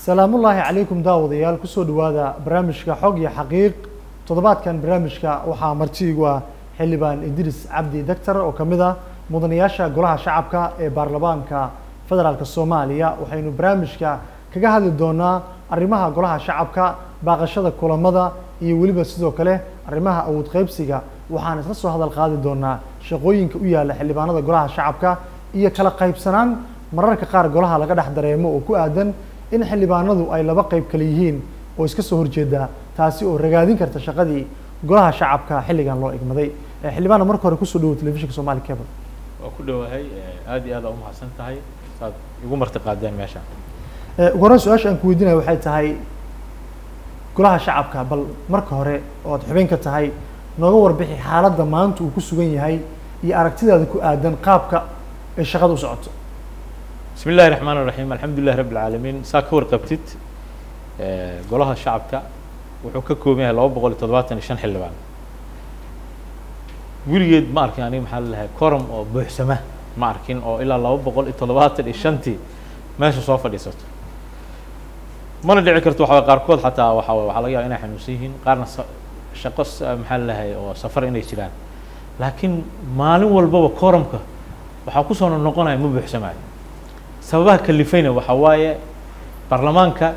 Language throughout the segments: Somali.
salaamullaahi calaykum daawadayaal kusoo dhowaada barnaamijka xog iyo xaqiiq toddobaadkan barnaamijka waxaa martiigu ah xildhibaan idris cabdi doctor oo kamid ah mudanayaasha golaha shacabka ee baarlamaanka federaalk soomaaliya waxaynu barnaamijka kaga hadli doonaa arrimaha golaha shacabka baaqashada kulamada iyo weliba sidoo kale arrimaha awood qaybsiga waxaan isla soo hadal qaadi doonaa shaqooyinka u yaala xildhibaanada golaha shacabka iyo kala qaybsanaan mararka qaar golaha laga dhex dareemo oo ku aadan in xildhibaanadu ay laba qayb kale yihiin oo iska soo horjeeda taasi oo ragaadin karta shaqadii golaha shacabka xilligan loo igmaday xildhibaana marka hore kusoo dhawo telefishinka somali cable waa ku dhowahay aad iyo aad aa umahadsan tahay saad igu marti qaadeen meesha ugu horreyn su-aasha aan ku weydiinaya waxay tahay golaha shacabka bal marka hore ood xubin ka tahay nooga warbixi xaaladda maanta uu ku sugan yahay iyo aragtidaada ku aadan qaabka ay shaqada u socoto bismi illahi raxmaan raxiim alxamdu lilahi rabi alcaalamiin saa ka warqabtid golaha shacabka wuxuu ka kooban yahay laba boqol iyo toddobaatan iyo shan xildhibaan weligeed ma arkin aniga maxaa lalahay corum oo buuxsama ma arkin oo ilaa laba boqol iyo toddobaatan iyo shantii meesha soo fadhiisato mana dhici karto waxa waye qaarkood xataa waxa waye waxaa laga yaba inay xanuunsan yihiin qaarna sa shaqo maxaa lalahay oo safar inay jiraan laakiin maalin walbaba corumka waxaa kusoo noqonaya ma buuxsamaayo sababaha kalifayna waxaa waaye baarlamaanka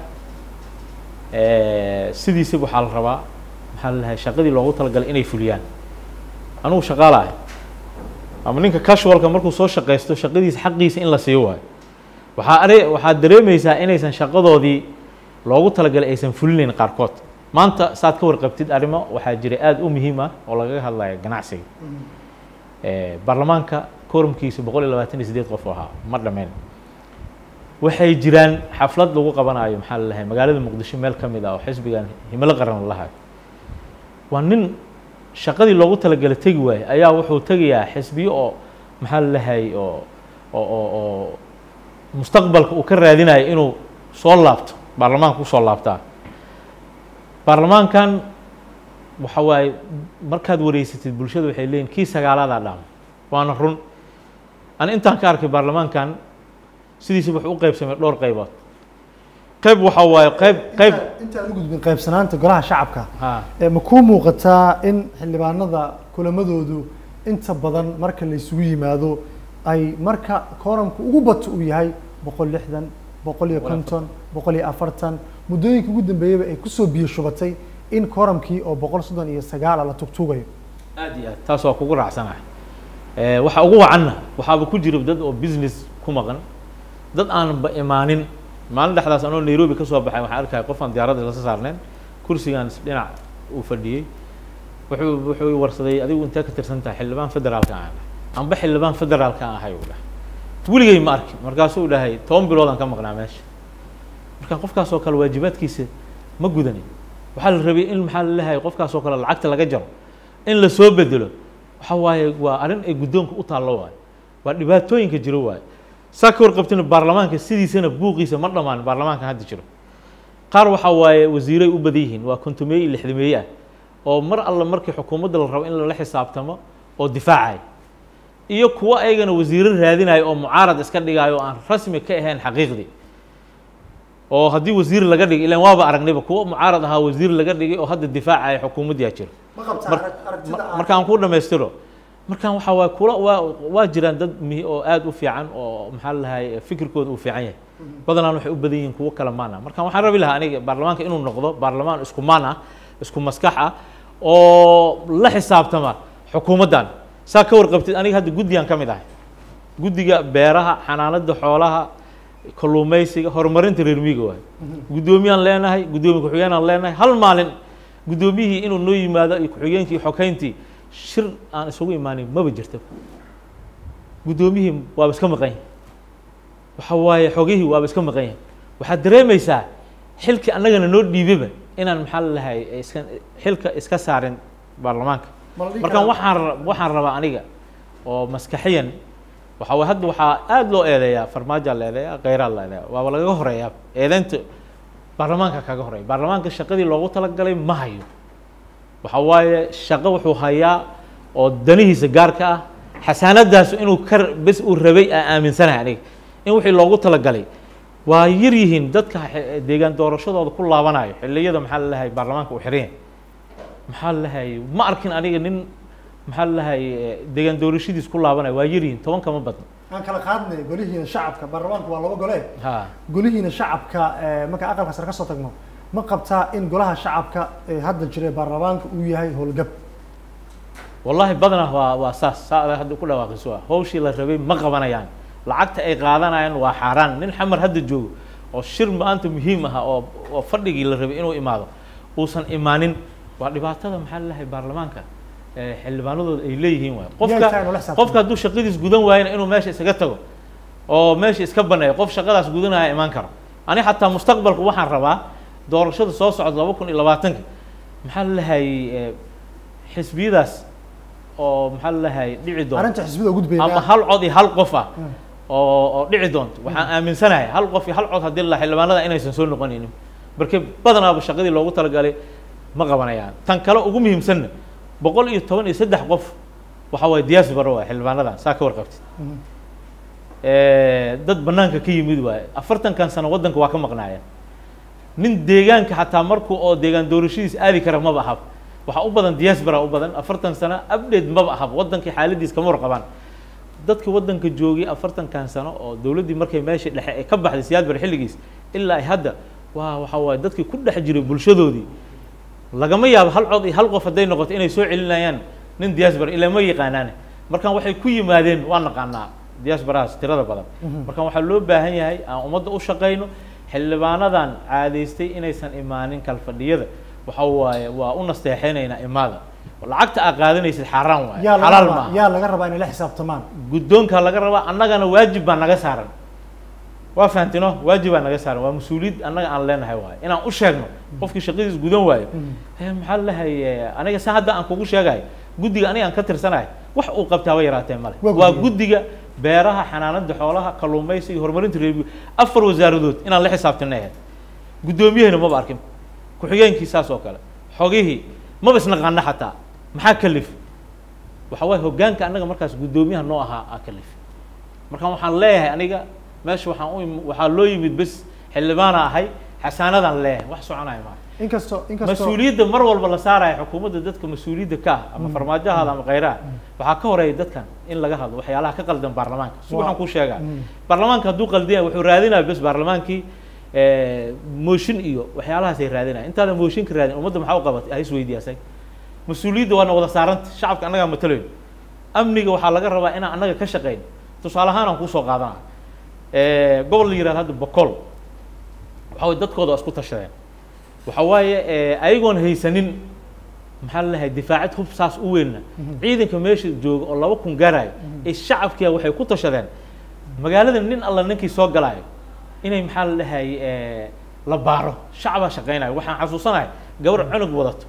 sidiisaba waxaa la rabaa maxaa lalahay shaqadii loogu talagalay inay fuliyaan anugu shaqaala ahay ama ninka casualka markuu soo shaqaysto shaqadiisa xaqiisa in la siiyo waayo waxaa are waxaad dareemaysaa inaysan shaqadoodii loogu talagalay aysan fulinayn qaarkood maanta saad ka warqabtid arrimo waxaa jira aada u muhiim ah oo lagaga hadlaya ganacsiga baarlamaanka korumkiisa boqol iyo labaatan iyo sideed qof oo ahaa ma dhammayn waxay jiraan xaflad lagu qabanayo maxaa lalahay magaalada muqdisho meel ka mid ah oo xisbigan himilo qaran lahayo waa nin shaqadii loogu talagalay tegi waaye ayaa wuxuu tegayaa xisbiyo oo maxaa lalahay oo oo oo oo mustaqbalka uu ka raadinayo inuu soo laabto baarlamaanka usoo laabtaa baarlamaankan waxa waaye markaad wareysatid bulshada waxay leeyihin kii sagaalaadaa dhaama waana run ani intaan ka arkay baarlamaankan sidiisa wuxuu u qaybsamay dhowr qaybood qayb waxa waaye qayb qayb intaan u gudbin qaybsanaanta golaha shacabka ha ma kuu muuqataa in xildhibaanada kulamadoodu inta badan marka la isugu yimaado ay marka kooramka ugu bato uu yahay boqol lixdan boqol iyo konton boqol iyo afartan muddooyinka ugu dambeeyaba ay kusoo biyo shubatay in kooramkii oo boqol soddon iyo sagaala la tugtuugayo aad iyo aad taas waa kugu raacsanahay waxa ugu wacanna waxaaba ku jira dad oo business ku maqan dad aanba imaanin maalin dhexdaas anoo nairobi ka soo baxay waxaan arkaya qofaan diyaaradda lasa saarneen kursigaan dhinac uu fadhiyey wuxuu wuxuu warsaday adigu intee ka tirsan tahay xildhibaan federaalka aan ahay amba xildhibaan federaalka aan ahay uu dhahay weligay ma arkin markaasuu dhahay toban biloodaan ka maqnaa meesha marka qofkaas oo kale waajibaadkiisa ma gudanin waxaa la rabay in maxaa laleeyahay qofkaas oo kale lacagta laga jaro in la soo bedelo waxa waaye waa arrin ay guddoonka u taallo waayo waa dhibaatooyinka jiro waayo saa ka warqabtina baarlamaanka sidiisana buuqiisa ma dhammaan baarlamaanka hadda jiro qaar waxaa waaye wasiiray u badan yihiin waa kontomeeye iyo lixdameeye ah oo mar alla markii xukuumadda la rabo in lala xisaabtamo oo difaacaya iyo kuwo ayagana wasiiro raadinayo oo mucaarad iska dhigayo oo aan rasmi ka ahayn xaqiiqdii oo haddii wasiir laga dhigay ilan waaba aragnayba kuwo mucaarad ahaa wasiir laga dhigay oo hadda difaacaya xukuumaddiyaa jiro markaan ku dhamaystiro markaan waxaa waay kula waa waa jiraan dad mi oo aada u fiican oo maxaa lalahay fikirkooda uu fiican yahay badanaan waxay u badan yihiin kuwo kale maan ah markaan waxaan rabi lahaa aniga baarlamaanka inuu noqdo baarlamaan isku maan ah isku maskax ah oo la xisaabtama xukuumaddan saa ka warqabtid aniga hadda guddigaan ka mid ahay guddiga beeraha xanaanada xoolaha kalluumaysiga horumarinta reer miyiga waay guddoomiyaan leenahay guddoomiye ku-xigeenaan leenahay hal maalin guddoomiyihii inuu noo yimaado iyo ku-xigeenkii iyo xogeyntii shir aan isugu imaanin maba jirta guddoomiyihii waaba iska maqan yahay waxa waaye xogihii waaba iska maqan yahay waxaad dareemaysaa xilkii annagana noo dhiibaba inaan maxaa lalahay iska xilka iska saarin baarlamaanka markaan waxaan waxaan rabaa aniga oo maskaxiyan waxa waye hadda waxaa aada loo eedeeyaa farmaajaa la eedeeyaa kheyraad la eedeeya waaba lagaga horeeyaa eedeynta baarlamaanka kaga horeeya baarlamaanka shaqadii loogu talagalay ma hayo waxa waaye shaqo wuxuu hayaa oo danihiisa gaarka ah xasaanadaas inuu ka bes uu rabay aa aaminsanahay aniga in wixii loogu talagalay waa yar yihiin dadka xe- deegaan doorashadooda ku laabanayo xilliyada maxaa lalahay baarlamaanka uu xiran yahay maxaa lalahay ma arkin aniga nin maxaa lalahay deegaan doorashadiis ku laabanayo waa yar yihiin toban kama badno aan kala qaadnay golihiina shacabka baarlamaanku waa laba gole ha golihiina shacabka eh, marka aqalka sare ka soo tagno ma qabtaa in golaha shacabka ee hadda jira ee baarlamaanka uu yahay howlgab wallahi badanaa waa waa saas saa adag hadda ku dhawaaqiso ah hawshii la rabay ma qabanayaan lacagta ay qaadanayaan waa xaaraan nin xamar hadda joogo oo shir maanta muhiim ah oo oo fadhigii la rabay inuu imaado uusan imaanin waa dhibaatada maxaa lalahay baarlamaanka ee xildhibaanadooda ay leeyihiin waay Miyay tahay qofka nolol xisaabtan? qofka hadduu shaqadiis gudan waayana inuu meesha isaga tago oo meesha iska baneeyo qof shaqadaas gudanaya imaan karo ani xataa mustaqbalku waxaan rabaa doorashada soo socda laba kun iyo labaatanka maxaa lalahay xisbiyadaas oo maxaa lalahay dhici doonta arrinta xisbida gudbayna ama hal cod iyo hal qof ah Mm. oo oo dhici doonto waxaan aaminsanahay hal qof iyo hal cod haddii la xildhibaanada inaysan soo noqonaynin marka badanaaba shaqadii loogu talagalay ma qabanayaan tan kale ugu muhiimsanna boqol iyo toban iyo saddex qof waxa waye diaspora waay xildhibaanadan saa ka warqabtid Mhm. dad banaanka ka yimid waaye afartankan sano waddanka waa ka maqnaayeen nin deegaanka xataa markuu oo deegaan doorashadiis aadi kara maba ahab waxaa u badan diaspora u badan afartan sano update maba ahab waddankii xaaladiis kama warqabaan dadkii waddanka joogay afartankan sano oo dowladdii markay meeshii dhexe ay ka baxday siyaad bar xilligiis ilaa ay hadda waa waxa waaye dadkii ku dhex jiray bulshadoodii lagama yaabo hal cod iyo hal qof hadday noqoto inay soo celinayaan nin diaspora ilaa ma yaqaanaane markaan waxay ku yimaadeen waa naqaanaa diasporahaas tirada badan markaan waxaa loo baahan yahay aan ummadda u shaqayno xildhibaanadan caadaystay inaysan imaanin kalfadhiyada waxa waaye waa u nasteexaynaynaa imaada lacagta aa qaadanaysid xaaraan waaye yaa laga xalaal rabaa maaha yaa laga rabaa inay la xisaabtamaan guddoonka laga rabaa annagana waajib baa naga saaran waa fahantino waajib baa naga saaran waa mas-uuliyad annaga aan leenahay waaye inaan u sheegno qofkii shaqadiis gudan waayo Eh, maxaa lalahay aniga sa hadda aan kugu sheegayo guddiga aniga aan ka tirsanahay wax uu qabtaa wa yaraatee male Waa waa guddiga. guddiga beeraha xanaanada xoolaha kalluumaysiga iyo horumarinta reer afar wasaaradood inaan la xisaabtanay ahayd guddoomiyahina maba arkin ku-xigeenkii saas oo kale xogihii maba isnaqaana xataa maxaa kalif waxa waaye hoggaanka annaga markaas guddoomiyaha noo ahaa aa kalif markaan waxaan leeyahay aniga meesha waxaan u imi- waxaa loo yimid bes xildhibaana ahay xasaanadaan leeyahay wax soconaya maaha inkastoo inkastoo mas-uuliyadda mar walba la saaraya xukuumadda dadka mas-uuliyadda ka ah ama farmaajahaada ama khayraha waxaa ka horeeya dadkan in laga hadlo waxyaalaha ka qaldan baarlamaanka si Waa- waxaan kuu sheegaa Mm. baarlamaanka hadduu qaldiyay wuxuu raadinaya bes baarlamaankii eh, mooshin iyo waxyaalahaasay raadinaya intaadan mooshinka raadin ummadda maxaa u qabatay ha isweydiiya asag mas-uuliyadda waana wada saaranta shacabka annagaa matalayn amniga waxaa laga rabaa inaan annaga ka shaqayn tusaale ahaan aan kuusoo qaadana gobol la yihahdo hadda bokol waxa waye dadkooda waa isku tashadeen waxa waaye eh, ayagoon haysanin maxaa lalahay difaacid hub saas u weynna ciidanka meesha jooga oo laba kun gaarayo ee shacabkiia waxay ku tashadeen magaalada nin alla ninkii soo galaayo inay maxaa lalahay la baaro shacabaa shaqaynayo waxaan xasuusanahay gabar cunug wadato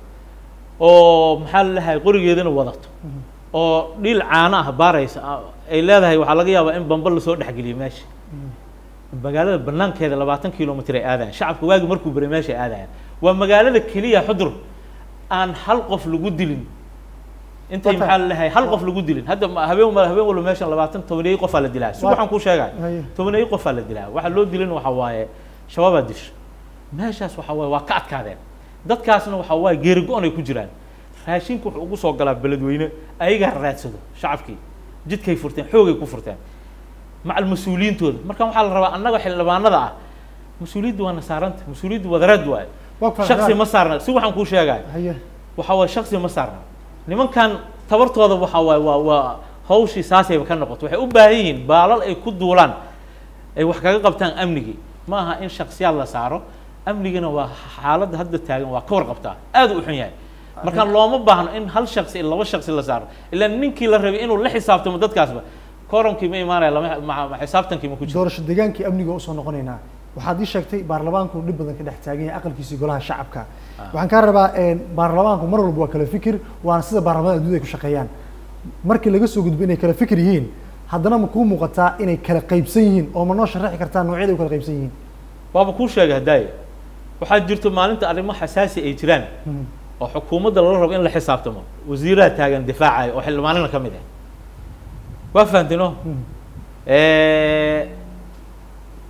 oo maxaa lalahay qorigeedana wadato oo dhiil caano ah baaraysa ah, ay leedahay waxaa laga yaabaa in bamba lasoo dhexgeliyo meesha magaalada banaankeeda labaatan kilomitr ay aadayaan shacabka waagi markuu beray meesha ay aadayaan waa magaalada keliya xudur aan hal qof lagu dilin intay Wata- maxaa lalahay hal qof lagu dilin hadda ma- habeen ma- habeen walba meeshan labaatan tobaneeyo qofaa la dilaa si Waa- waxaan kuu sheegay Haye. tobaneeyo qofaa la dilaa waxa loo dilin waxa waaye shabaabaa disho meeshaas waxa waaye waa ka adkaadeen dadkaasna waxa waaye geeri go-on ay ku jiraan raashinku wuxuu ugu soo galaa beledweyne ayagaa raadsado shacabkii jidkay furteen xoogay ku furteen macal mas-uuliyiintooda marka waxaa la rabaa annaga xildhibaanada ah mas-uuliyadda waa nasaaranta mas-uuliyadda wadareed waaye waa ku shaksi ma saarna si waxaan kuu sheegaya haye waxa waaye shaksi ma saarna nimankan tabartooda waxa waaye waa waa hawshii saasayba ka noqoto waxay u baahan yihiin baalal ay ku duulaan ay wax kaga qabtaan amnigii ma aha in shaksiyaad la saaro amnigina waa xaaladda hadda taagan waa ka warqabtaa aad u xun yahay marka looma baahno in hal shaksi iyo laba shaksi la saaro ilaa ninkii la rabay inuu la xisaabtamo dadkaasba koronkii ma imaanaya lama ma- ma- xisaabtankii ma ku jiro doorasho deegaankii amniga usoo noqonaynaa waxaad ii sheegtay baarlamaanku dhib badan ka dhex taagan yahay aqalkiisii golaha shacabka waxaan kaa rabaa baarlamaanku mar walba waa kala fikir waana sida baarlamaanka adduunyada ay ku shaqeeyaan markii laga soo gudbo inay kala fikir yihiin haddana ma kuu muuqataa inay kala qaybsan yihiin oo ma noo sharaxi kartaa noocyada ay u kala qaybsan yihiin waaba kuu sheegay hadaaye waxaa jirto maalinta arrimo xasaasi ay jiraan Mhm. oo xukuumadda lala rabo in la xisaabtamo wasiiraha taagan difaacaya oo xildhibaanina ka mid ah waa fahamtino Mhm.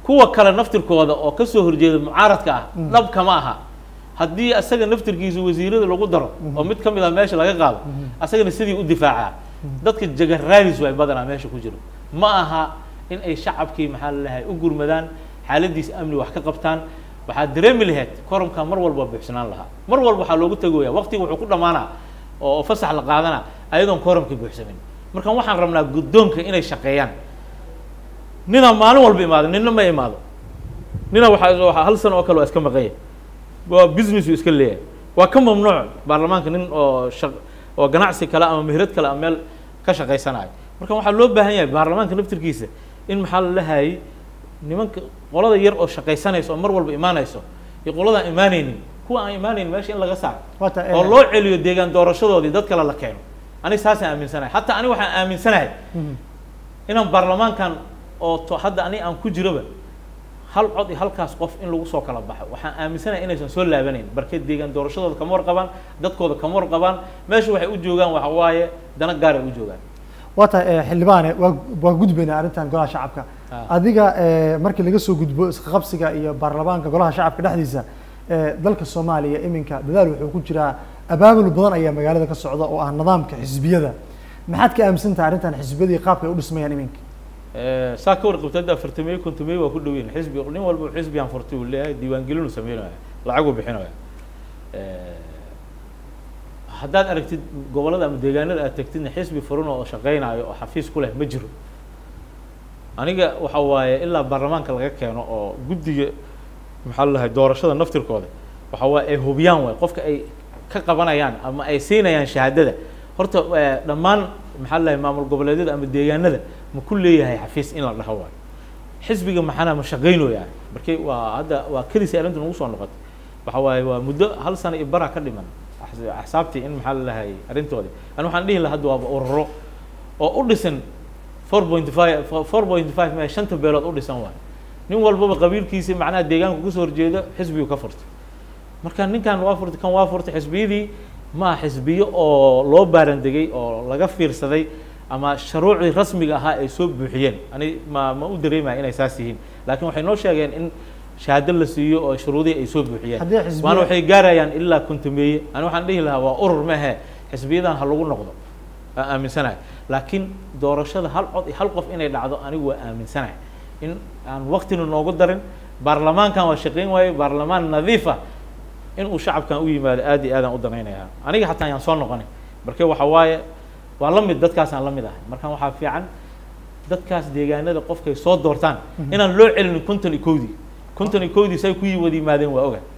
kuwa kale naftirkooda oo ka soo horjeeda mucaaradka ah dhab kama aha haddii asaga naftirkiisa wasiirada lagu daro oo mid ka mid ah meesha laga qaado asagana sidii u difaacaa dadka jagaraaris way badanaa meesha ku jiro ma aha in ay shacabkii maxaa lalahay u gurmadaan xaaladiisa amni wax ka qabtaan waxaad dareemi lahayd koromka mar walba buuxsanaan lahaa mar walba waxaa loogu tagoya waqtiga wuxuu ku dhammaanaa oo fasax la qaadana ayadoon koromka buuxsamin marka waxaan rabnaa guddoonka inay shaqeeyaan ninaa maalin walba imaado nina ma imaado nina waxaa waxaa hal sano oo kale waa iska maqanya waa business uu iska leeyahay waa ka mamnuuc baarlamaanka nin oo shaq oo ganacsi kale ama mehrad kale ama meel ka shaqaysanayo marka waxaa loo baahan yahay baarlamaanka naftirkiisa in maxaa la lahayay nimanka qolada yar oo shaqaysanaysa oo mar walba imaanayso iyo qoladaan imaanaynin kuwa aan imaanaynin meesha in laga saaro Waata, oo eh, loo celiyo deegaan doorashadoodii dad kale la keeno aniga saasaan aaminsanahay hataa aniga waxaan aaminsanahay mhm. inaan baarlamaankan oo to hadda aniga aan ku jiroba hal cod iyo halkaas qof in lagu soo kala baxo waxaan aaminsanahay inaysan soo laabanayn barkeed deegaan doorashadooda kama warqabaan dadkooda kama warqabaan meesha waxay u joogaan waxa waaye dana gaaray u joogaan waata eh, xildhibaane waa waa gudbaynaa arrintan golaha shacabka Ah. adiga eh, markii laga soo gudbo isqabsiga iyo baarlamaanka golaha shacabka dhexdiisa eh, dalka soomaaliya iminka dadaal wuxuu ku jiraa abaabul badan ayaa magaalada ka socda oo ah nidaamka xisbiyada maxaad ka aaminsan tahay arrintan xisbiyadii qaabka ay u dhismayaan iminka Eh, saa ka warqabta hadda afartameye kontomeye waa ku dhow yihin xisbi nin walba xisbigan furtay uu leeyahay diiwaangelin uu sameynaya lacag uu bixinaya Eh, haddaad aragtid gobollada ama deegaanada aad tagtidna xisbi furan oo shaqeynayo oo xafiis ku leh ma jiro aniga waxa waaye ilaa baarlamaanka laga keeno oo guddiga maxaa la lahay doorashada naftirkooda waxa waaye ay hubiyaan waay qofka ay ka qabanayaan ama ay siinayaan shahaadada horta eh, dhammaan maxaa la lahay maamul goboleedyada ama deegaanada ma ku leeyahay xafiis in la dhaho waayo xisbiga maxana ma shaqeynooyaa markii waa hadda waa kedis arrinta nagu soo noqotay waxa waaye waa muddo hal sano iyo bara ka dhiman Axs- axsaabtii in maxaa la lahay arrintoodii ani waxaan dhihi lahaa hadda waaba ururo oo u dhisan four point five four point five me shanta beelood u dhisan waayo nin walbaba qabiilkiisa macnaha deegaanka kasoo horjeeda xisbigu ka furtay marka ninkan waa furtay kan waa furtay xisbiyadii ma aha xisbiyo oo loo baarandegay oo laga fiirsaday ama shuruucdii rasmiga ahaa ay soo buuxiyeen ani ma ma u dareemaya inay saas yihiin laakiin waxay noo sheegeen in shahaado la siiyo oo shuruudihii ay soo buuxiyeen Haddii xisbiya- waana waxay gaarayaan ilaa kontomeeye ani waxaan dhihi lahaa waa urur maahe xisbiyadan ha lagu noqdo aan aaminsanahay laakiin doorashada hal cod iyo hal qof inay dhacdo anigu waa aaminsanahay in aan waktina noogu darin baarlamaankan waa shaqeyn waaye baarlamaan nadiif ah in uu shacabkan u yimaado aad iyo aadaan u danaynayaa aniga xataa ayaan soo noqonay marka waxa waaye waa la mid dadkaasaan la mid ahay marka waxaa fiican dadkaas deegaanada qofkay soo doortaan inaan loo celinin konton iyo kowdii konton iyo kowdii say ku yi wada yimaadeen waa oga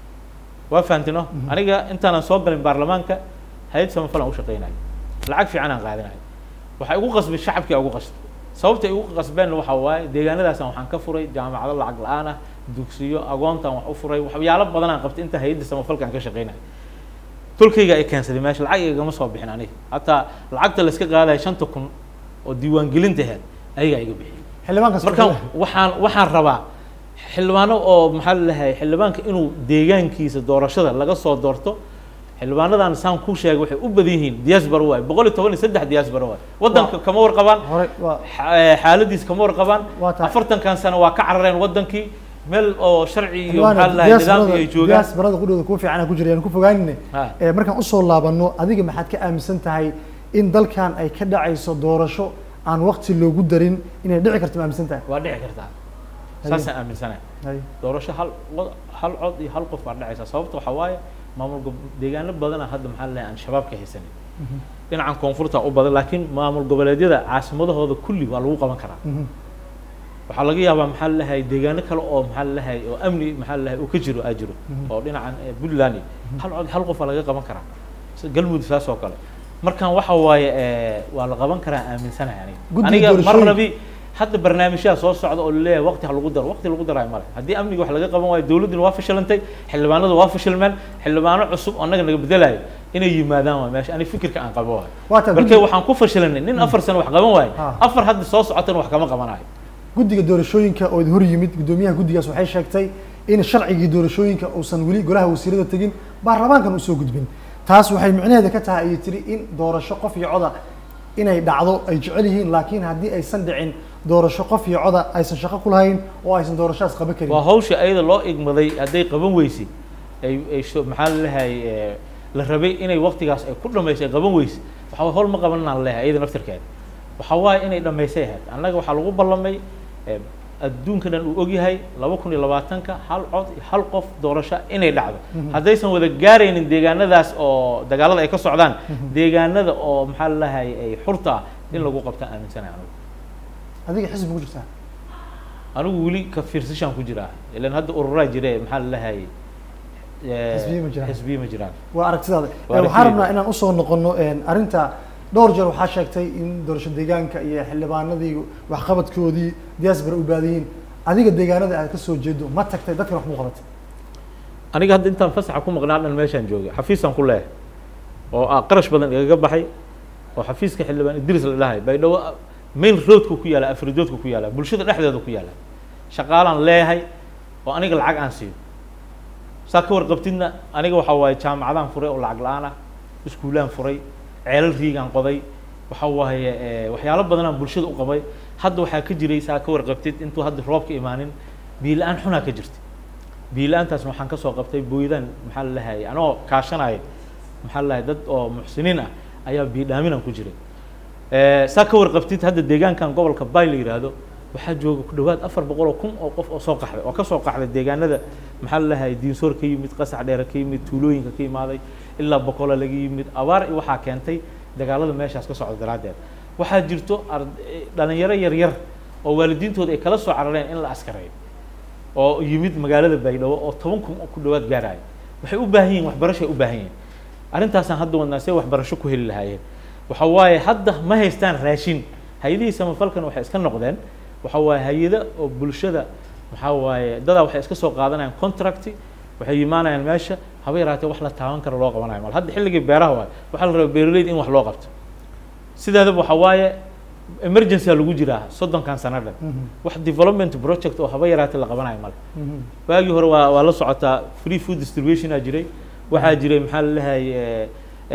waa fahamtino aniga intaanan soo galin baarlamaanka hay-ad samafal aan u shaqeynayo lacag fiican aan qaadinayo waxay ugu qasbay shacabkii ugu qasbay sababta ay ugu qasbeenna waxa waaye deegaanadaasaan waxaan ka furay jaamacado lacag la-aan ah dugsiyo agoontaan wax u furay waxyaalo badan aan qabtay inta hay-adda samafalka aan ka shaqeynayo tolkayga ay keensaday meesha lacag igama soo bixin aniga hataa lacagta la iska qaadaya shanta kun oo diiwaangelinta aheyd ayagaa iga bixiyay xildhibaankaas marka waxaan waxaan rabaa xildhibaano oo maxaa la lahay xildhibaanka inuu deegaankiisa doorashada laga soo doorto xildhibaanadan saan ku sheegay waxay u badan yihiin diaspora waay boqol iyo toban iyo saddex diaspora waay waddanka kama warqabaan hore waa xa- eh, xaaladiisa kama warqabaan Waa tahay. afartankan sano waa ka carareen waddankii meel oo sharci iyo maxaa la lahay nidaam iyo ay joogaan diaasbarada qudhooda kuu fiican ku jira yaan ku fogaanine Ha. Eh, markaan usoo laabano adiga maxaad ka aaminsan tahay in dalkan ay ka dhacayso doorasho aan waqti loogu darin inay dhici karto ma aaminsan tahay waa dhici kartaa saasaan aaminsanahay Hay. doorasho hal wad- hal cod iyo hal qof baa dhacaysa sababta waxaa waaye maamul gob- deegaano badana hadda maxaa la lahay aan shabaab ka haysanin dhinacan koonfurta u badan laakiin maamul goboleedyada caasimadahooda kulli waa lagu qaban karaa Mhm. waxaa laga yaabaa maxaa la lahay deegaano kale oo maxaa la lahay oo amni maxaa la lahay uu ka jiro aa jiro oo dhinacan eh, puntland iyo hal cod hal qof waa laga qaban karaa Si- galmudug saas oo kale markan waxa waaye eh, waa la qaban karaa aaminsanahay aniga Guddiga aniga mar doorashooyin- rabi hadda barnaamijyaha soo socda oo laleeyahay waqti ha lagu daro waqti lagu darayo male haddii amniga wax laga qaban waayo dowladduna waa fashilantay xildhibaanadu waa fashilmeen xildhibaano cusub oo annaga naga bedelayo inay yimaadaan waa meesha ani fikirka aan qabo waayo Waa tahay marka guddi- waxaan ku fashilanay nin afar sano wax qaban waayo Ah. afar hadda soo socotana wax kama qabanayo guddiga doorashooyinka oo hor yimid guddoomiyaha guddigaas waxay sheegtay in sharcigii doorashooyinka uusan weli golaha wasiirada tegin baarlamaankan usoo gudbin taas waxay micnaheeda ka tahay ayay tiri in doorasho qof iyo coda inay dhacdo ay jecel yihiin laakiin haddii aysan dhicin doorasho qof iyo coda aysan shaqo ku lahayn oo aysan doorashadaas qaban karin waa hawsha ayada loo igmaday hadday qaban weysay ay ay soo- maxaa la leeyahay eh, la rabay inay waktigaas ay ku dhamaysay qaban weysay waxaa waye howl ma qabanaan leeyahay ayada naftirkeeda waxaa waaye inay dhamaysay ahayd annaga waxaa lagu ballamay eh, adduunka dhan uu ogyahay laba kun iyo labaatanka hal cod iyo hal qof doorasho inay dhacdo haddaysan wada gaaraynin deegaanadaas oo dagaalada ay ka socdaan deegaanada oo maxaa la leeyahay ay xurta ah in lagu qabtaan aaminsanahay anigu adiga xisbi ku jirtaa anigu weli ka fiirsashaan ku jiraa ilan hadda ururaa jire maxaa la leeyahay eh, Xisbiye ma jiraan. xisbiye ma jiraan waa aragtidaada Waa Eh, waxaan aragtidayda. rabnaa inaan usoo noqono een, arrinta dhowr jeer waxaa sheegtay in doorasho deegaanka iyo xildhibaanadii waxqabadkoodii diaspora u baadayiin adiga deegaanada aad ka soo jeedo ma tagtay dadkan wax mu qabatay aniga hadda intaan fasaxa ku maqnaa dhan meeshaan joogay xafiisaan ku leeyahay oo ah qarash badan igaga baxay oo xafiiska xildhibaan idris la dhahay baydhabo main roadku ku yaala afridoodku ku yaala bulshada dhexdeeda ku yaala shaqaalaan leeyahay oo aniga lacag aan siiyo saa ka warqabtidna aniga waxaa waaye jaamacadaan furay oo lacag la-aan ah iskuulaan furay ceelal riigaan qoday waxa waaye eh, waxyaalo badanaan bulshada u qabay hadda waxaa ka jiray saa ka warqabtid intuu hadda roobka imaanin biyo la-aan xunaa ka jirta biyo la-aantaasna waxaan kasoo qabtay booydaan maxaa la lahayay anoo kaashanaya maxaa la lahay dad oo muxsiniin ah ayaa biyo dhaaminaan ku jiray Eh, saa ka warqabtid hadda deegaankan gobolka bay la yidhaahdo waxaa jooga ku dhawaad afar boqol oo kun oo qof oo soo qaxday oo ka soo qaxday deegaanada maxaa la lahay diinsoor ka yimid qasax dheere ka yimid tuulooyinka ka imaaday ilaa boqola laga yimid abaar iyo waxaa keentay dagaalada meeshaas ka socda daraaddeed waxaa jirto ard- eh, dhalinyaro yaryar oo waalidiintooda ay kala soo carareen in la askareeyo oo yimid magaalada baydhabo oo toban kun oo ku dhawaad gaaraya waxay u baahan yihiin waxbarashay u baahan yihiin arrintaasaan hadda wadnaa see waxbarasho ku heli lahaayeen waxa waaye hadda ma haystaan raashin hay-adihii samafalkan waxay iska noqdeen waxa waaye hay-ada oo bulshada waxaa waaye dadaa waxay iska soo qaadanayaan contract waxay imaanayaan meesha haba yaraatee wax la taaban kara loo qabanayo mal hadda xilligii beeraha waaye waxaa la rabaa beeraleyda in wax loo qabto sideedaba waxa waaye emergency aa lagu jiraa soddonkan sano dhan wax development project oo haba yaraatee la qabanayo male waagii hore waa waa la socotaa free food distribution aa jiray waxaa jiray maxaa la leeyahay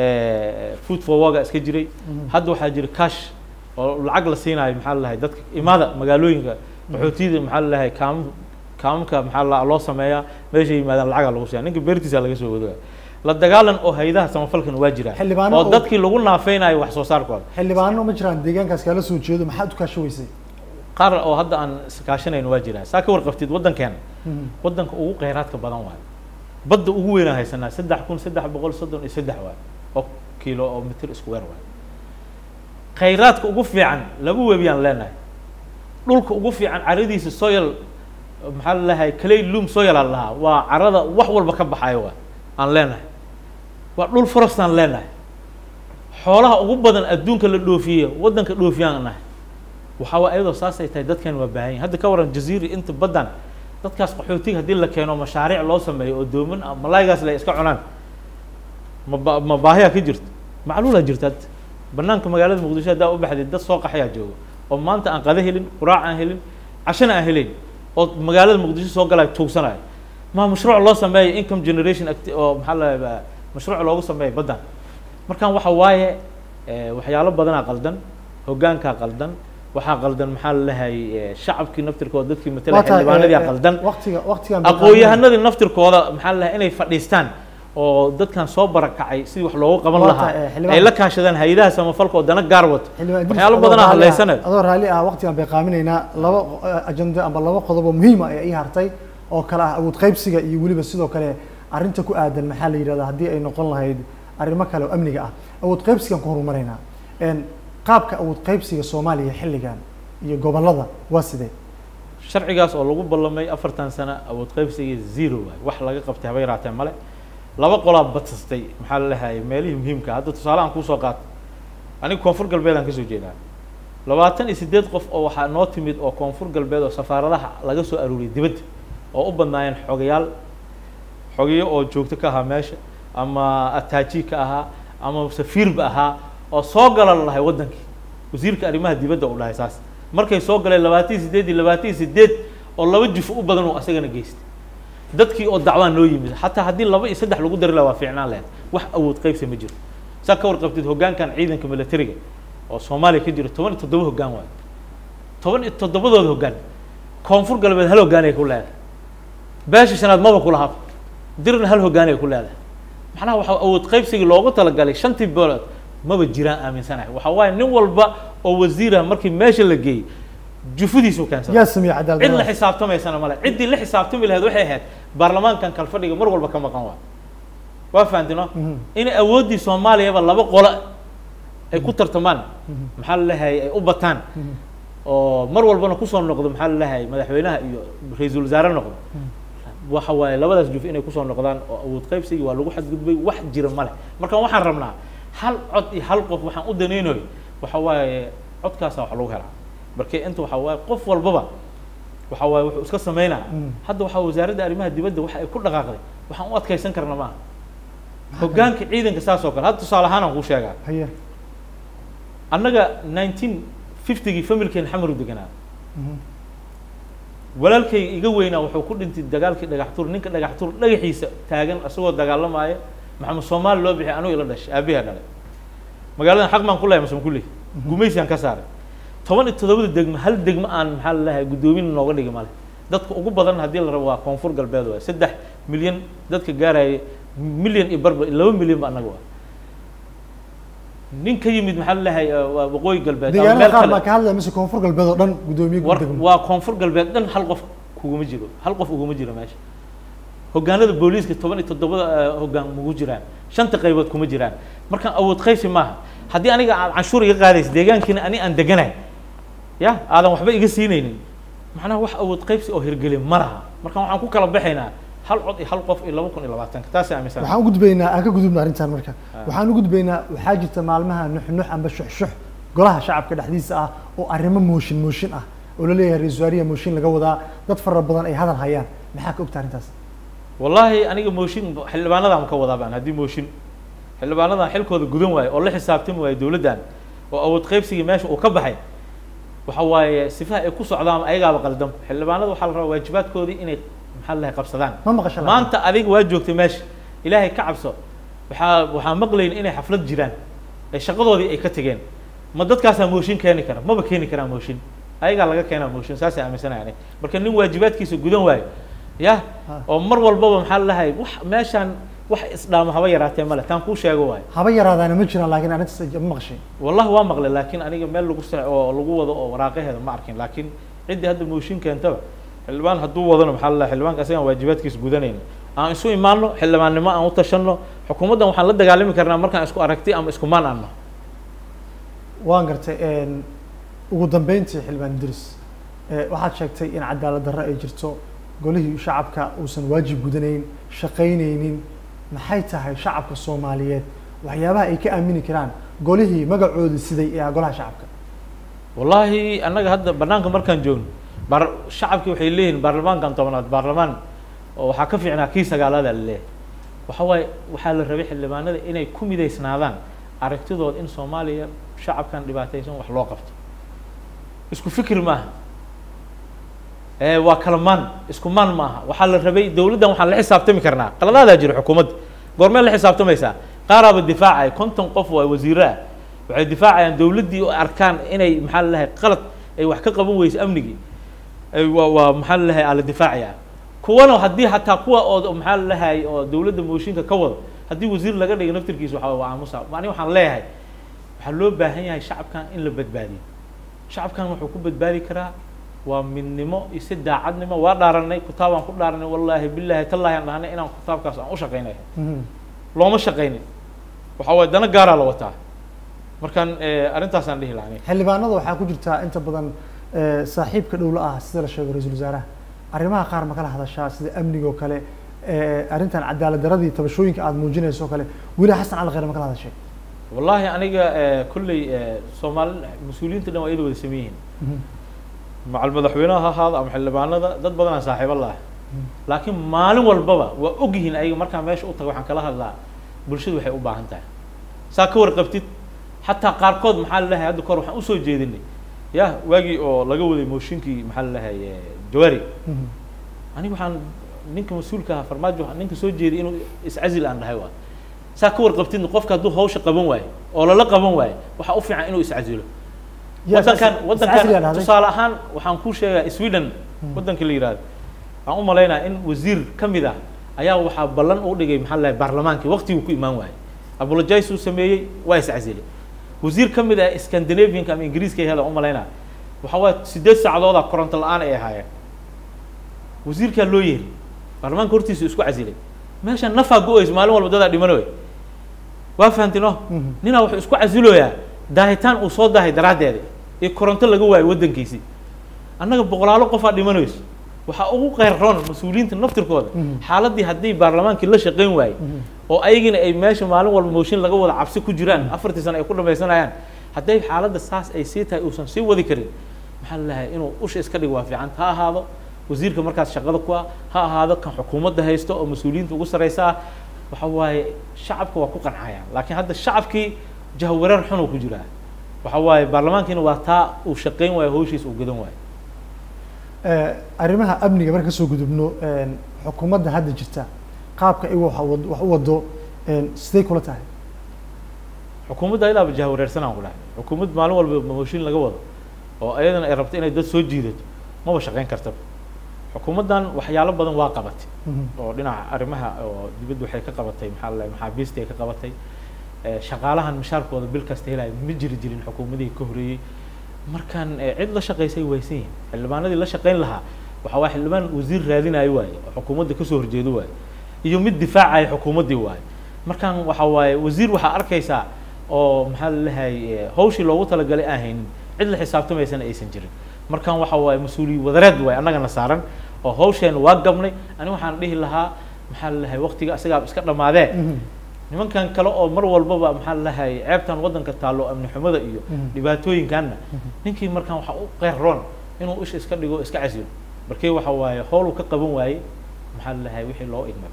food for work iska jiray hadda waxaa jira cash oo lacag la siinayo maxaa la leeyahay dadka imaada magaalooyinka qaxootiyada maxaa la leeyahay kaam kaamamka maxaa la loo sameeyaa meeshay yimaadaan lacagaa lagu siiya ninka beertiisa laga soo wadaya la dagaalan oo haydaha samafalkan waa jiraan Xildhibaano oo oo- dadkii lagu naafeynayo wax soo saarkooda xildhibaano ma jiraan deegaankaas kaala soo jeedo maxaad u kaasho weysay qaar oo hadda aan iskaashanayno waa jiraan saa ka warqabtid waddankeena waddanka ugu kheyraadka badan waayo badda ugu weynaan haysanaa saddex kun saddex boqol soddon iyo saddex waayo oo kiilo oo mitir isku weer waayo kheyraadka ugu fiican laba webiyaan leenahay dhulka ugu fiican caradiisa soil maxaa la leeyahay clay loom soil aan lahaa waa carada wax walba ka baxayo waa aan leenahay waa dhul forest aan leenahay xoolaha ugu badan adduunka la dhoofiye waddanka dhoofiyaan nahay waxaa waa iyadoo saasay tahay dadkan waa baahan yihin hadda ka waran jaziiri inta baddan dadkaas qaxootiga haddii la keeno mashaariic loo sameeyo oo dooman ah malaaygaas la iska cunaan ma ba- ma baahiyaa ka jirto macluulaa jirta hadda banaanka magaalada muqdisho haddaa u baxday dad soo qaxayaa jooga oo maanta aan qada helin quraac aan helin cashana aan helayn oo magaalada muqdisho soo galaya tuugsanayo ma mashruuc loo sameeyo income generation acti- oo maxaa la mashruuc loogu sameeyo baddan markaan waxa waaye eh, waxyaalo badanaa qaldan hoggaankaa qaldan waxaa qaldan maxaa la leeyahay eh, shacabkii naftirkooda dadkii matala xildhibaanadii qaldan waqtiga waqtigan aqoon-yahanadii naftirkooda maxaa la leeyahay inay fadhiistaan oo dadkan soo barakacay sidii wax loogu qaban Waa lahaa tahay, eh, xildhibaan- ay la kaashadaan hay-adaha samafalka oo dana gaar wato xildhibaan Idris, waxyaalo adoo badanaa raalli ah- hadlaysanayo adoo raalli ah waqtigan bay qaaminaynaa laba eh, ajende amba laba qodob oo muhiim ah ayaa ii hartay oo kale ah awood qaybsiga iyo weliba sidoo kale arrinta ku aadan maxaa la yidhahdaa haddii ay noqon lahayd arrimo kale oo amniga ah awood qaybsigan ku horumareynaa En, qaabka awood qaybsiga soomaaliya xilligan iyo gobollada waa sidee sharcigaas oo lagu ballamay afartan sano awood qaybsiga zero waay wax laga qabtay haba yaraatee male laba qolaa badsastay maxaa la leeyahay meelihii muhiimka ah. hadda tusaale aan kuusoo qaato aniga koonfur galbeed aan kasoo jeedaa labaatan iyo siddeed qof oo waxaa noo timid oo koonfur galbeed oo safaaradaha laga soo aruuriyay dibadda oo u badnaayeen xogayaal xogeyo oo joogto ka ahaa meesha ama ataaji ka ahaa ama safiirba ahaa oo soo gala la dhahay waddankii wasiirka arrimaha dibadda uu dhahay saas markay soo galeen labaatan iyo siddeed iyo labaatan iyo siddeed oo laba jufo u badan uu asagana geystay dadkii oo dacwaa noo yimid xataa haddii laba iyo saddex lagu dari lahaa waa fiicnaan lahayd wax awood qaybsi ma jiro saa ka warqabtid hoggaankan ciidanka militariga oo soomaaliya ka jiro toban iyo toddoba hoggaan waayo toban iyo toddobadooda hoggaan koonfur galbeed hal hoggaan ay ku leedahay beesha shanaad maba ku lahaa dirna hal hoggaan ay ku leedahay macnaha waxa awood qaybsigii loogu talagalay shantii beelood maba jiraan aaminsanahay waxa waaye nin walba oo wasiirah markii meesha la geeyey jufudiisu keensada yaa sameeyey cadaalad cid la darrada? xisaabtamaysana male ciddii la xisaabtami lahayd waxay ahayd baarlamaankan kalfadhiga mar walba ka maqan waa waa fahamtino Mhm. in awooddii soomaaliyaba laba qolo ay ku tartamaan maxaa la leeyahay ay u bataan Mhm. oo mar walbana kusoo noqdo maxaa la leeyahay madaxweynaha iyo ra-iisul wasaare noqdo waxa waaye labadaas juf inay kusoo noqdaan oo awood qaybsigii waa lagu xadgudbay wax jira male marka waxaan rabnaa hal cod iyo hal qof waxaan u danaynayo waxa waaye codkaasa wax lagu helaa marka inta waxa waaye qof walbaba waxa waaye wuxuu iska sameynaa Mm. hadda waxaa wasaaradda arrimaha dibadda waxa ay ku dhaqaaqday waxaan u adkaysan karna maaha hoggaanka ciidanka saas oo kale hadda tusaale ahaan aan kuu sheegaa haye annaga nineteen fiftygii familkeen xamar u deganaa Mhm. walaalkay iga weynaa wuxuu ku dhintay dagaalkii dhagaxtuur ninka dhagaxtuur dhagaxiisa taagan isagoo dagaalamaya maxamed soomaali loo bixiyay anugu ila dhashay aabihaa dhalay magaaladan xaq baan ku lehay masam kulli gumaysiaan ka saaray toban iyo toddobada degmo hal degmo aan maxaa la leeyahay guddoomin nooga dhigi male dadka ugu badan haddii la rabo waa koonfur galbeed waay saddex milyan dadka gaaraya milyan iyo barba laba milyan ba annaga waa nin ka yimid maxaa la leeyahay waa waqooyi galbeed ama deegaanada meel qaar kale. baa ka hadlaya mise koonfur galbeed oo dhan guddoomiye war guddegmo waa koonfur galbeed dhan hal qof kuguma jiro hal qof uguma jiro meesha hoggaanada booliiska toban iyo toddobada eh, hoggaan mugu jiraan shanta qaybood kuma jiraan markaan awood qaysi maaha haddii aniga aad canshuur iga qaadaysa deegaankiina ani aan deganahay ya aadan waxba iga siinaynin macnaha wax awood qaybsi oo hirgelin ma laha marka waxaan ku kala baxaynaa hal cod iyo hal qof iyo laba kun iyo labaatanka taasay aaminsan waxaan u gudbaynaa aan ka gudubna arrintan marka waxaan u gudbaynaa waxaa jirta maalmaha nuxnux amba shuxshux golaha shacabka dhexdiisa ah oo arrimo mooshin mooshin ah oo la leeyahay ra-iisul wasaariya mooshin laga wadaa dad fara badan ay hadal hayaan maxaa ka ogta arrintaas wallaahi aniga mooshin xildhibaanadaan ka wadaa baan haddii mooshin xildhibaanadan xilkooda gudan waayo oo la xisaabtami waayo dowladdan oo awood qaybsigii meesha uu ka baxay waxa waaye sifaha ay ku socdaan ayagaaba qaldan xildhibaanada waxaa la rabaa waajibaadkoodii inay maxaa la qabsadaan ma maqasha la'aan? maanta adiga waa joogtay meesha ilaahay ka cabso waxaa waxaa maqlayn inay xaflad jiraan ay shaqadoodii ay ka tegeen ma dadkaasaa mooshin keeni kara maba keeni karaa mooshin ayagaa laga keenaa mooshin saasay aaminsanaya ani marka nin waajibaadkiisa gudan waayo ya Ha. oo mar walbaba maxaa lalahay wax meeshaan wax isdhaamo haba yaraatee male taan kuu sheego waayo haba yaraadaana ma jiraan laakiin arrintaas ma maqashay wallahi waa maqlay laakiin aniga meel lagu sa oo lagu wado oo waraaqaheeda ma arkin laakiin ciddii hadda mooshin keentaba xildhibaan hadduu wadano maxaa lalahay xildhibaanka asagaan waajibaadkiisa gudanayna aan isu imaano xildhibaannimo aan u tashanno xukuumaddan waxaan la dagaalami karnaa markaan isku aragti ama isku maan aanno waan gartay een, ugu dambeyntii xildhibaan idris ee, waxaad sheegtay in cadaalad darro ay jirto golihii shacabka uusan waajib gudanayn shaqaynaynin maxay tahay shacabka soomaaliyeed waxyaabaha ay ka aamini karaan golihii magacoodii siday ee ah golaha shacabka wallaahi annaga hadda banaanka markaan joogno bar shacabkii waxay leeyihiin baarlamaankan tobnaad baarlamaan oo waxaa ka fiicnaa kii sagaalaada la leeyahay waxa waaye waxaa la rabay xildhibaanada inay ku midaysnaadaan aragtidood in soomaaliya shacabkan dhibaataysan wax loo qabto isku fikir maaha ee waa kala maan isku maan maaha waxaa la rabay dowladdan waxaan la xisaabtami karnaa qaladaadaa jira xukuumadda goormee la xisaabtamaysaa qaaraaba difaacay konton qof waa wasiiro ah waxay difaacayaan dowladdii oo arkaan inay maxaa la lahay qalad ay wax ka qaban weyso amnigii ay waa waa maxaa la lahay aa la difaacayaa kuwana haddii hataa kuwa oo maxaa la lahay oo dowladda mooshinka ka wado haddii wasiir laga dhigo naftirkiisa waxa waa aamusa ani waxaan leeyahay waxaa loo baahan yahay shacabkan in la badbaadiyo shacabkan wuxuu ku badbaadi karaa waa midnimo iyo si daacadnimo waa dhaaranay kitaabaan ku dhaaranay wallaahi bilaahi tallaahi aan dhahnay inaan kitaabkaas aan u shaqaynay Mhm. looma shaqaynin waxa waaye dana gaaraa la wataa markaan eh, arrintaasaan dhihi lahaa aniga. xildhibaanada waxaa ku jirtaa inta badan ee, saaxiibka dhowla ah sida la sheego ra-iisul wasaaraha arrimaha qaar ma kala hadashaa sida amniga oo kale ee, arrintan cadaalad daradii tabashooyinka aada muujinayso oo kale weli xasan cali khayre ma kala hadashay wallaahi aniga eh, kolley eh, soomaali mas-uuliyiinta dhan waa iyada wada sameyihiin Mhm. macal madaxweynaha ha ahaado ama xildhibaanada dad badanaa saaxiibo la ah laakiin maalin walbaba waa ogyihiin ayaga markaan meesha u tago waxaan kala hadlaa bulshadu waxay u baahan tahay saa ka warqabtid xataa qaarkood maxaa lalahay hadda kahor waxaan usoo jeedinay ya waagii oo laga waday mooshinkii maxaa lalahay jawaari Mhm. aniga waxaan ninka mas-uulka ahaa farmaajo waxaan ninka soo jeeday inuu iscazil aan dhahay waa saa ka warqabtidna qofka hadduu hawsha qaban waayo oo lala qaban waayo waxaa u fiican inuu iscasilo Yaa wadankan is- wadankan iscasiliyaa dhahday. tusaale ahaan waxaan kuu sheegaa sweden wadanka la yihahdo waxaan u malaynaya in wasiir ka mid ah ayaa waxaa ballan u dhigay maxaa lahay baarlamaankii waqtiguu ku imaan waayey apologize uu sameeyey waa iscasilay wasiir ka mid ah scandinavianka ama ingiriiska hela u malaynaya waxa waaye sideed saacadooda koronto la-aan ay ahaayeen wasiirkaa loo yeeri baarlamaanka hortiisa isku casilay meesha nafaa go-eyso maalin walba dadaa dhimanoy waa fahamtin o Mhm. ninaa wuxuu isku casiloyaa daahitaan uu soo daahay daraaddeeda iyo koronto laga waayo waddankiisii annaga boqolaalo qofaa dhimanayso waxaa ugu qeyroon mas-uuliyiinta naftirkooda Mhm. xaaladdii haddii baarlamaankii la shaqayn waayey Mhm. oo ayagina ay meesha maalin walba mooshin laga wada cabsi ku jiraan afartii sano ay ku dhamaysanayaan hadday xaaladda saas ay sii tahay uusan sii wadi karin maxaa la lahay inuu usha iska dhigo waa fiican ha ahaado wasiirka markaas shaqada ku ah ha ahaado kan xukuumadda haysto oo mas-uuliyiinta ugu sarreysa ah waxa waaye shacabka waa ku qancayaan laakiin hadda shacabkii jahwareer xun uu ku jiraa waxa waaye baarlamaankiina waa taa uu shaqayn waayo hawshiisa uu gadan waayo Eh, arrimaha amniga marka kasoo gudubno een, xukuumadda hadda jirta qaabka ay wax wad- wax u wado een, sidee kula tahay xukuumadda ilaaba jahwareersanaan ku dhahay xukuumad maalin walba mooshin laga wado oo ayadana ay rabto inay dad soo jiidato maba shaqayn kartaba xukuumaddan waxyaalo badan waa qabatay Mhm. oo dhinaca arrimaha oo dibadda waxay ka qabatay maxaa la dhahay maxaabiistii ay ka qabatay Eh, shaqaalahan mishaarkooda bil kasta helaya ma jiri jirin xukuumadihii ka horreeyey markaan eh, cid la shaqaysay waysan yihin xildhibaanadii la shaqayn lahaa waxa waa xildhibaan wasiir raadinayo waaye oo xukuumadda kasoo horjeedo waaye iyo mid difaacaya xukuumaddii waaye markaan waxa waaye wasiir waxaa arkaysaa oo maxaa la lehay hawshii loogu talagalay aan haynin cid la xisaabtamaysana aysan jirin markaan waxa waaye mas-uuliyi wadareed waaye annagana saaran oo hawsheena waa gabnay ani waxaan dhihi lahaa maxaa la lehay waqtiga isagaa iska dhammaadee Mhm. nimankan kale oo mar walbaba maxaa la lahay ceebtan waddanka taallo amni xumada iyo Mhm. dhibaatooyinkanna ninkii markaan waxa u qeyroon inuu isha iska dhigo iska casilo markii waxa waaye howl uu ka qaban waayey maxaa la lahay wixii loo igmaday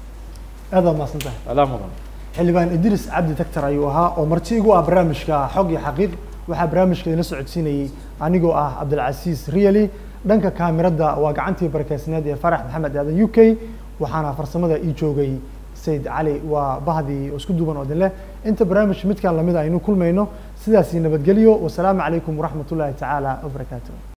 aad baad mahadsan tahay adaa mudan xildhibaan idris cabdi tagtar ayuu ahaa oo marti igu ah barnaamijka xog iyo xaqiiq waxaa barnaamijka idinla socodsiinayey anigoo ah cabdilcasiis riali dhanka kaamirada waa gacantii barakeysneed ee farax maxamed aadan u k waxaana farsamada ii joogay sayid cali waa bahdii oo isku duuban oo idin leh inta barnaamij midkan lamid aynu kulmayno sidaasi nabadgelyo wasalaamu calaykum waraxmat ullaahi tacaala wabarakaatu